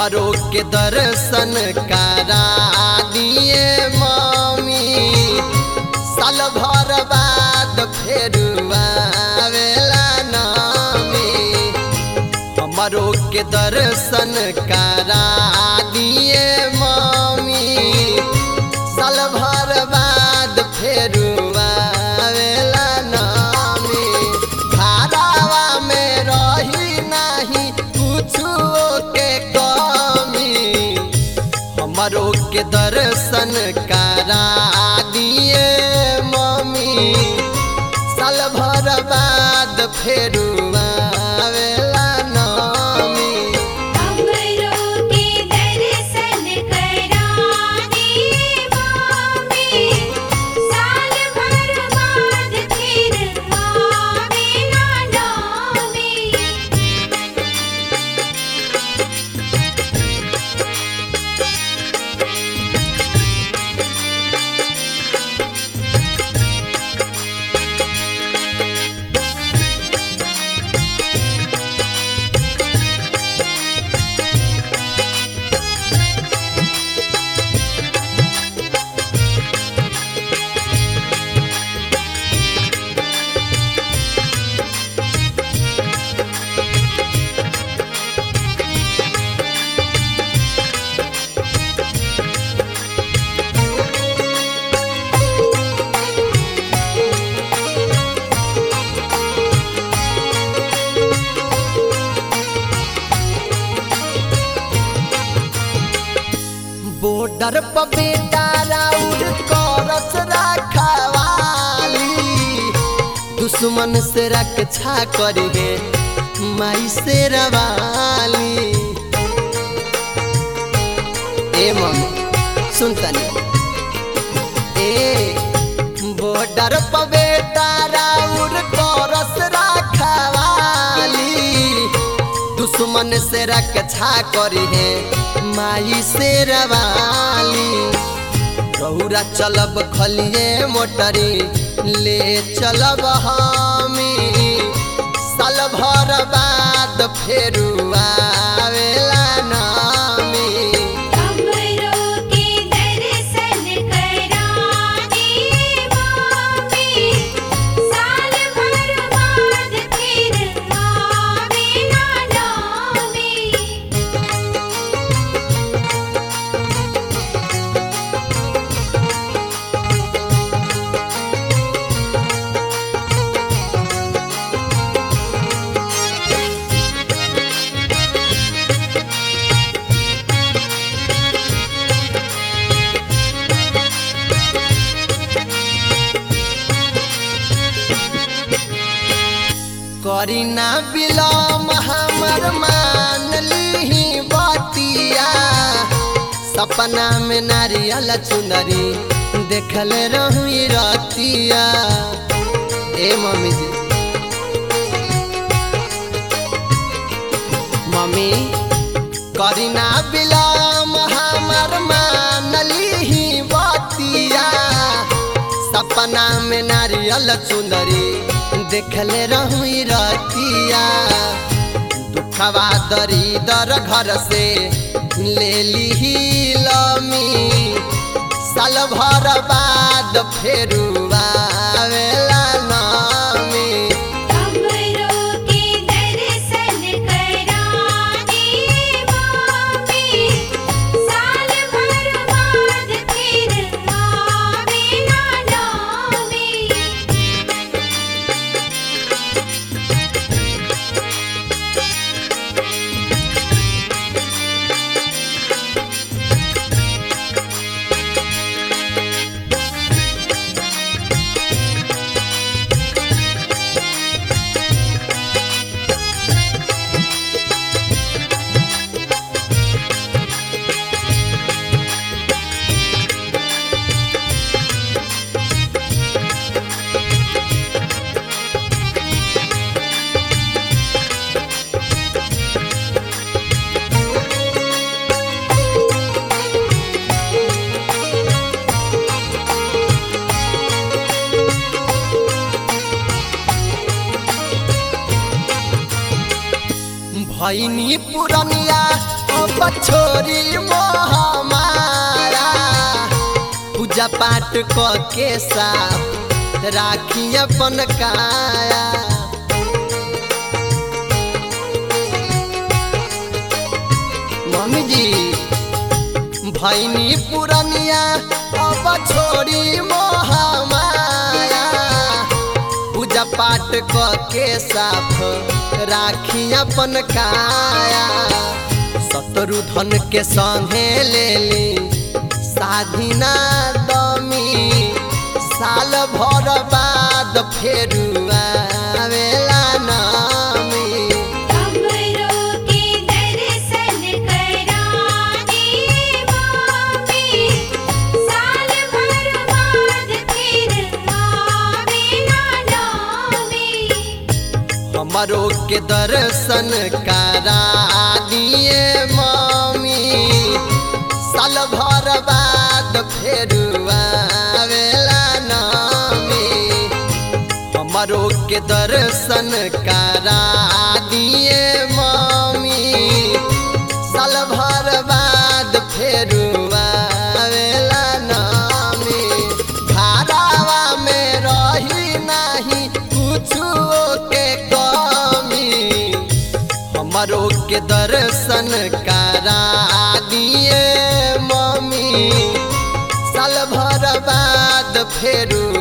हमरो के दर्शन करा दिए मम्मी साल भर बाद फेर आवेला नामी हमरो के दर्शन करा दिए मम्मी साल भर बाद फेर आवेला नामी घरावा में रही नहीं कुछो के कमी हमरो के दर्शन करा दिए मम्मी साल भर बाद फेर आवेला नामी हमरो के दर्शन करा दे मामी साल भर बाद फिर आवेला नामी बॉर्डर पर बेटा राउर करस रखवाली दुश्मन से रक्षा करिहे माई से रवाली ए मम्मी सुन तनी ए बॉर्डर पर बेटा राउर करस रखवाली दुश्मन से रक्षा करिहे माई से रवाली रौरा चलब खलिए मोटरी ले चलब हमी साल भर बाद फेर आवेला नामी हमरो के दर्शन करा दे मामी साल भर बाद फिर आवेला नामी करी ना बिलम हमर मान लीही बतिया सपना में नारियल चुनरी देखल रही रतिया ए मम्मी जी मम्मी करी ना बिलम हमर मान लीही बतिया सपना में नारियल चुंदरी देखले रहुई रतिया दुखवा दरिदर घर से ले ली लमी साल भर बाद फेर आवेला नामी हमरो के दर्शन करा दे मामी साल भर बाद फिर आवेला नामी भैनी पुरनिया अब अब छोरी मोह मारा पूजा पाठ क के साफ राखी अपन काया मम्मी जी भैनी पुरनिया अब छोड़ी मोह माया पूजा पाठ क के साफ राखी अपन काया सतरु धन के संगे ले ली साधिना दमी साल भर बाद फेरू आवेला नामी हमरो के दर्शन करा दिए मामी साल भर बाद फिर आवेला नामी हमरो के दर्शन करा दिए मम्मी साल भर बाद फेर आवेला नामी हमरो के दर्शन करा दिए मम्मी साल भर बाद फेर आवेला नामी घरावा में रही नाही कुछो के कमी हमरो के दर्शन करा दिए मम्मी साल भर बाद फेरू